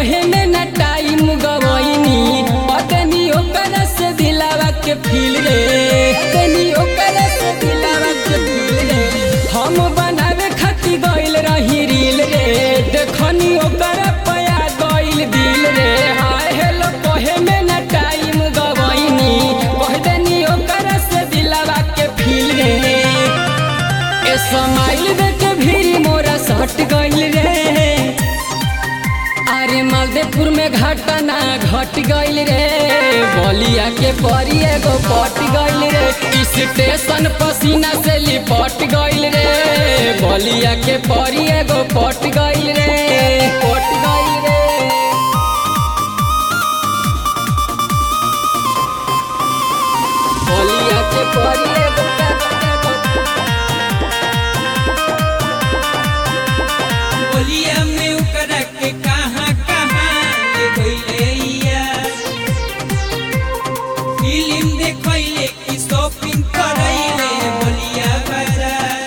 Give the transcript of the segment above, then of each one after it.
कहे में न टाइम गवैनी पतनी ओकर से दिलावा के फील रे पतनी ओकर से दिलावा के फील रे हम बनावे खातिर गइल रही रील रे देखनी ओकर पया गइल दिल रे हाय हेलो कहे में न टाइम गवैनी कह देनी ओकर से दिलावा के फील रे ए समाइल देख भीड़ मोरा सट गइल रे अरे मालदेपुर में घटना घट गइल रे बलिया के परी एगो पट गइल रे स्टेशन पसीना से लिपट गइल रे बलिया के परी एगो पट गइल रे पट गइल रे बलिया के परी एगो बोलिया में ओकरा के कहाँ कहाँ ले गइले यार फिल्म देखैले कि शॉपिंग करैले बोलिया बाजार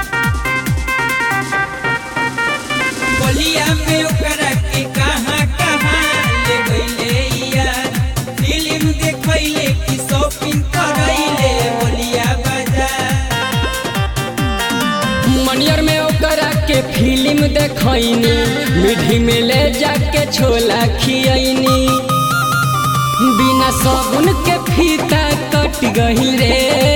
बोलिया में ओकरा के कहाँ कहाँ ले गइले यार फिल्म देखैले कि शॉपिंग करैले बोलिया बाजार मनियर में ओकरा के फिल्म देखैनी मिठी में ले जाके छोला खियैनी बिना साबुन के फीता कट गइल रे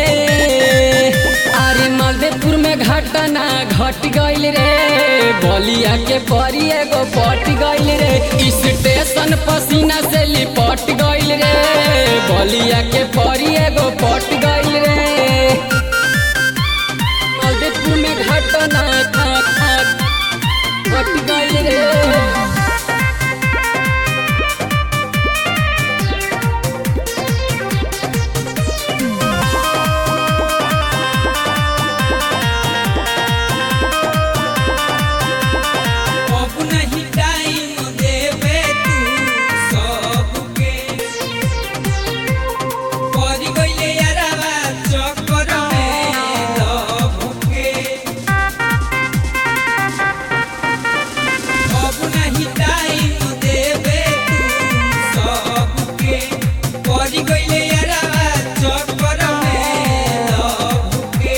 अरे मधेपुर में घटना घट गइल रे बलिया के परी एगो पट गइल रे स्टेशन पसीना से लिपट गइल रे बलिया के परी एगो पट गइल रे मधेपुर में घटना घट घट गइल रे अब नहीं टाइम देवे तू सबके पड़ गइले यारावा चक्कर में लभके अब नहीं टाइम देवे तू सबके पड़ गइले यारावा चक्कर में लभके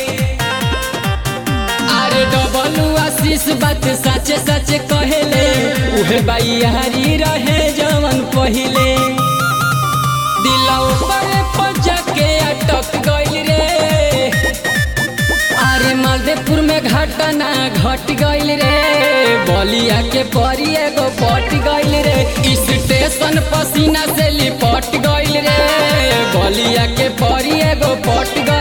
अरे डबलू आशीष बात सचे सचे कहेले उहे बाई रहे जवन पहिले दिलाओ पर पजा के अटक गइल रे अरे मालदेपुर में घटना घट गइल रे बलिया के परी एगो पट गइल रे स्टेशन पसीना से लिपट गइल रे बलिया के परी एगो पट गइल